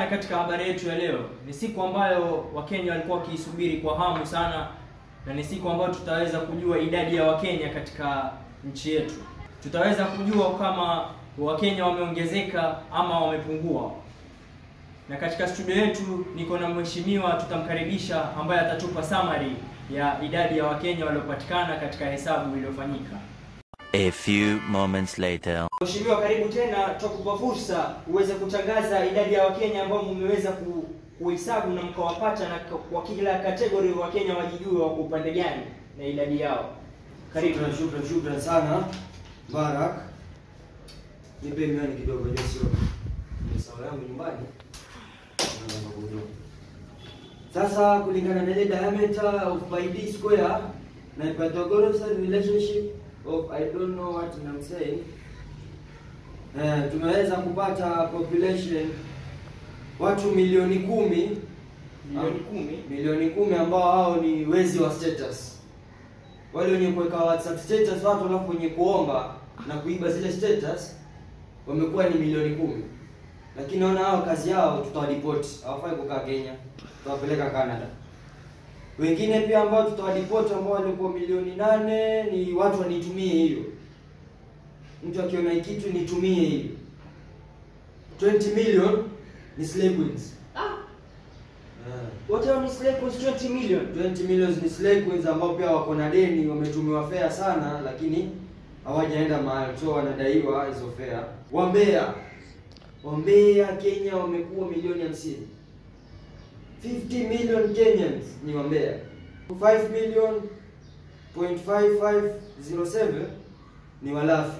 sana katika habari yetu ya leo. Ni siku ambayo Wakenya walikuwa wakiisubiri kwa hamu sana, na ni siku ambayo tutaweza kujua idadi ya Wakenya katika nchi yetu. Tutaweza kujua kama Wakenya wameongezeka ama wamepungua. Na katika studio yetu niko na mheshimiwa, tutamkaribisha ambaye atatupa summary ya idadi ya Wakenya waliopatikana katika hesabu iliyofanyika. A few moments later. Mheshimiwa, karibu tena, tutakupa fursa uweze kutangaza idadi ya Wakenya ambao mmeweza ku, kuhesabu na mkawapata, na kwa kila kategori Wakenya wajijue wako upande gani na idadi yao. Karibu. Shukran, shukran, shukran sana Barak. Nipe miwani kidogo, je, sio ni sawa yangu nyumbani. Naomba kujua. Sasa kulingana na ile diameter of pi d square na Pythagoras relationship of I don't know what I'm saying. Eh, tumeweza kupata population watu milioni kumi Milioni kumi. milioni kumi ambao hao ni wezi wa status wale wenye kuweka whatsapp status watu alafu wenye kuomba na kuiba zile status wamekuwa ni milioni kumi lakini naona hao kazi yao tutawaripoti hawafai kukaa kenya tutawapeleka canada wengine pia ambao tutawaripoti ambao walikuwa milioni nane ni watu wanitumie hiyo mtu akiona hii kitu nitumie hiyo 20 million ni slay queens Ah, Eh. wote hao ni slave was 20 million. 20 millions ni slay queens ambao pia wako na deni, wametumiwa fea sana, lakini hawajaenda mahali, so wanadaiwa hizo fea. Wambea, Wambea Kenya wamekuwa milioni hamsini. 50 million Kenyans ni Wambea. 5 million point 5507 ni Walafi.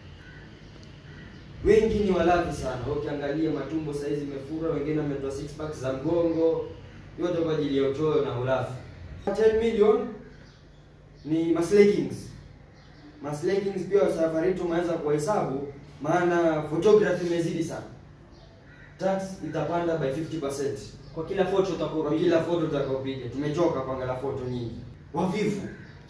Wengi ni walafi sana. Ukiangalia matumbo saizi imefura, wengine wametoa six pack za mgongo, yote kwa ajili ya uchoyo na ulafi. 10 million ni maslakings. Maslakings pia safari tumeweza kuhesabu, maana photography imezidi sana. Tax itapanda by 50% Kwa kila photo utakuwa kwa kila foto utakaopiga. Tumechoka kuangalia foto nyingi. Wavivu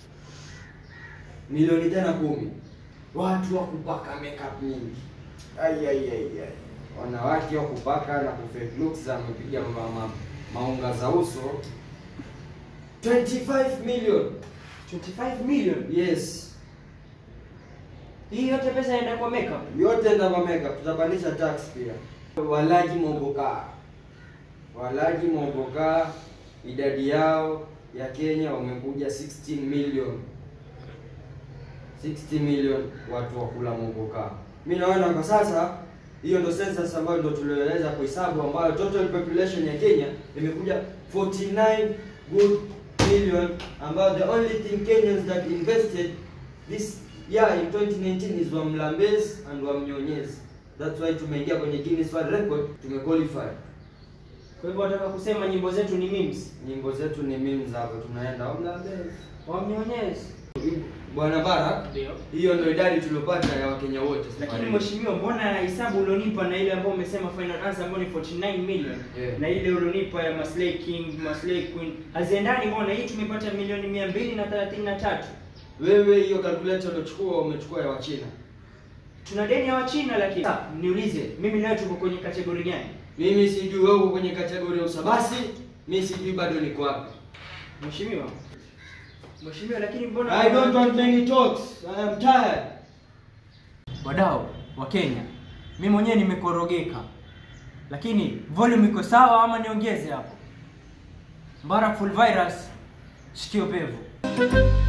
milioni tena kumi. Watu wa kupaka makeup nyingi. Ai ai ai ai. Wanawake wa kupaka na kufake looks amepiga ma, ma, maunga za uso 25 million. 25 million. Yes. Hii yote pesa inaenda kwa makeup. Yote ndio kwa makeup tutapandisha tax pia. Walaji mogoka. Walaji mogoka idadi yao ya Kenya wamekuja 16 million. 60 million watu wa kula mogoka. Mimi naona kwa sasa hiyo ndo census ambayo ndo tulioweza kuhesabu ambayo total population ya Kenya imekuja 49 good million ambayo the only thing Kenyans that invested this year in 2019 is Wamlambez and Wamnyonyezi. That's why tumeingia kwenye Guinness World Record, tumequalify. Kwa hivyo nataka kusema nyimbo zetu ni memes. Nyimbo zetu ni memes hapo tunaenda Wamlambez. Wamnyonyezi. Bwana Barak, Ndio. hiyo ndio idadi tuliopata ya Wakenya wote. Lakini mheshimiwa, mbona hesabu ulionipa na ile ambayo umesema final answer ambayo ni 49 million Yeah. na ile ulionipa ya Maslay King, Maslay Queen haziendani? Mbona hii tumepata milioni mia mbili na thelathini na tatu wewe hiyo calculator uliochukua umechukua ya Wachina. tuna deni ya Wachina. Lakini Sasa, niulize mimi nawe tuko kwenye kategori gani? Mimi sijui wewe uko kwenye kategoria ya usabasi, mimi sijui bado niko wapi. Mheshimiwa, mheshimiwa, lakini mbona I don't want many talks. I am tired. wadau wa Kenya, mimi mwenyewe nimekorogeka, lakini volume iko sawa ama niongeze hapo? Mbara full virus, shikio pevu.